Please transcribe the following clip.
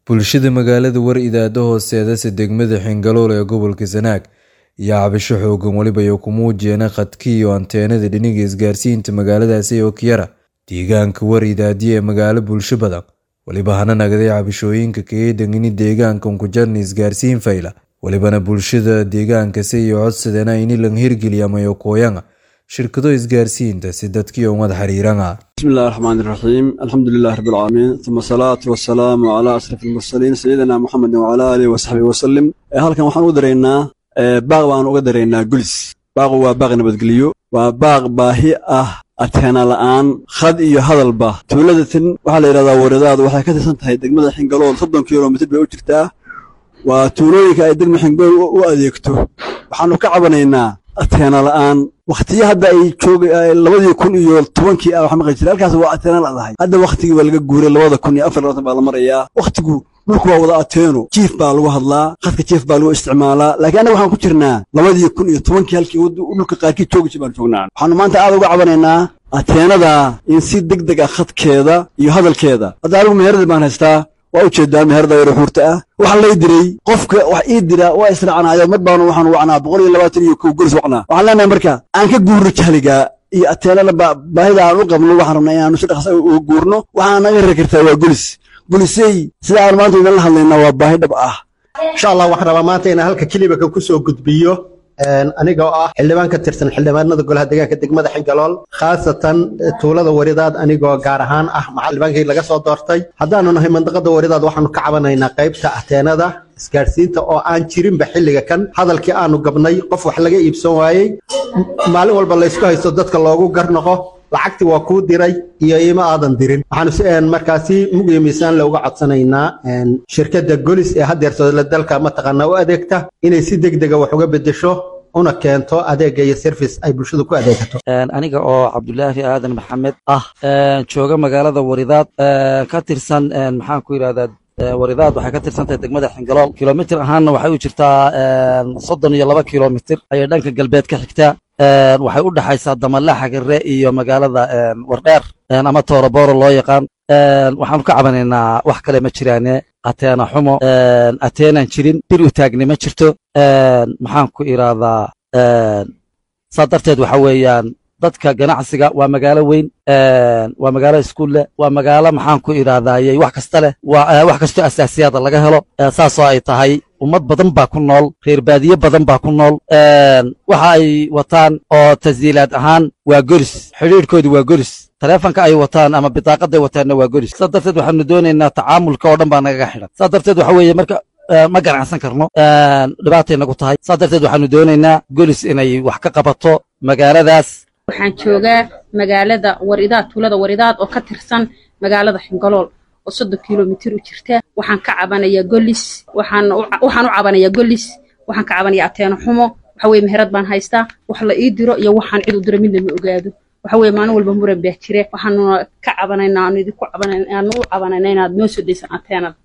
bulshada magaalada war idaada hooseedase degmada xingalool ee gobolka sanaag iyo cabasho xoogan weliba ay ku muujiyeen khadkii iyo anteenada dhiniga isgaarsiinta magaaladaasi oo kiyara deegaanka war idaadiya ee magaalo bulsho badan weliba hana nagday cabashooyinka kaga degini deegaankan ku jarna isgaarsiin fayla welibana bulshada deegaankasi iyo codsadeen ini lang hirgeliyamayo kooyanga shirkado isgaarsiinta si dadkii umad xiriiranga بسم الله الرحمن الرحيم الحمد لله رب العالمين ثم الصلاة والسلام على أشرف المرسلين سيدنا محمد وعلى آله وصحبه وسلم halkan waxaan u dareynaa baaq baan uga dareynaa gulis baaqu waa baaq nabadgelyo waa baaq baahi ah ateena la'aan khad iyo hadalba tuuladatin waxaa la yidhahdaa waradaadu waxay ka tirsan tahay degmada xingalool soddon kilomitr bay u jirtaa waa tuulooyinka ay degma xingalool u adeegto waxaanu ka cabanaynaa ateena la'aan wakhtiyo hadda ay jooga labadii kun iyo tobankii ah waxa maqli jiray halkaas waa ateena la'dahay hadda wakhtigii waa laga guuray labada kun iyo afar labatan baa la marayaa wakhtigu dhulku waa wada ateeno jiif baa lagu hadlaa khadka jiif baa lagu isticmaalaa laakiin annaga waxaan ku jirnaa labadii kun iyo tobankii halkii dhulka qaarkii joogi jir baan joognaa waxaanu maanta aad uga cabanaynaa ateenada in si deg deg ah khadkeeda iyo hadalkeeda hadda anigu meherada baan haystaa waa ujeedaa meherada yaro xuurta ah waxaa lay diray qofka wax ii dira waa israacnaayo mar baanu waxaan wacnaa boqol iyo labaatan iyo kow golis wacnaa waxaan leenahay marka aan ka guurno jahliga iyo ateenada baahida aan u qabno waxaan rabnaa inaanu si dhaqsa uga guurno waxaan naga rari kartaa waa golis golisey sida aan maanta idinla hadlaynaa waa baahi dhab ah insha allah waxaan rabaa maanta inaan halka kelibaka ku soo gudbiyo aniga oo ah xildhibaan ka tirsan xildhibaanada golaha deegaanka degmada xingalool khaasatan tuulada waridaad anigoo gaar ahaan ah xildhibaankii laga soo doortay haddaanu nahay mandaqada waridaad waxaanu ka cabanaynaa qaybta ateenada isgaadhsiinta oo aan jirinba xilliga kan hadalkii aanu gabnay qof wax laga iibsan waayey maalin walba laysku haysto dadka loogu garnoqo lacagtii waa kuu diray iyo ima aadan dirin waxaanu markaasi mug iyo miisaan looga codsanaynaa shirkadda golis ee haddeertooda dalka mataqaanaa u adeegta inay si deg dega wax uga bedesho una keento adeega iyo service ay bulshadu ku adeegato aniga oo cabdulaahi aadan maxamed ah jooga magaalada waridaad ka tirsan maxaan ku yidhahdaa waridaad waxay ka tirsan tahay degmada xingalool kilomitr ahaanna waxay u jirtaa soddon iyo laba kilomitr ayay dhanka galbeed ka xigtaa waxay u dhexaysaa damalaxa gare iyo magaalada wardheer ama tooroboro loo yaqaan waxaanu ka cabanaynaa wax kale ma jiraane ateena xumo ateenan jirin bir u taagni ma jirto maxaan ku idhaahdaa saa darteed waxa weeyaan dadka ganacsiga waa magaalo weyn waa magaalo iskuul leh waa magaalo maxaan ku idhahdaayey wax kasta leh wax kastoo asaasiyaada laga helo saasoo ay tahay ummad badan baa ku nool reer baadiye badan baa ku nool waxa ay wataan oo tasdiilaad ahaan waa golis xidhiidhkoodu waa golis taleefonka ay wataan ama bidaaqaday wataanna waa golis saa darteed waxaanu doonaynaa tacaamulka oo dhan baa nagaga xidhan saa darteed waxa weeye marka ma ganacsan karno dhibaatay nagu tahay saa darteed waxaanu doonaynaa golis inay wax ka qabato magaaladaas waxaan joogaa magaalada waridaad tuulada waridaad oo ka tirsan magaalada xingalool oo soddon kilomitir u jirta waxaan ka cabanayaa golis waxaan u cabanayaa golis waxaan ka cabanayaa ateeno xumo waxa weye meherad baan haystaa wax la ii diro iyo waxaan cid u diro midna ma ogaado waxa weye maalin walba muran baa jire waxaanuna ka cabanaynaa aanu idinku cabanaynaa aanu u cabanayna inaad noo soo daysan ateenada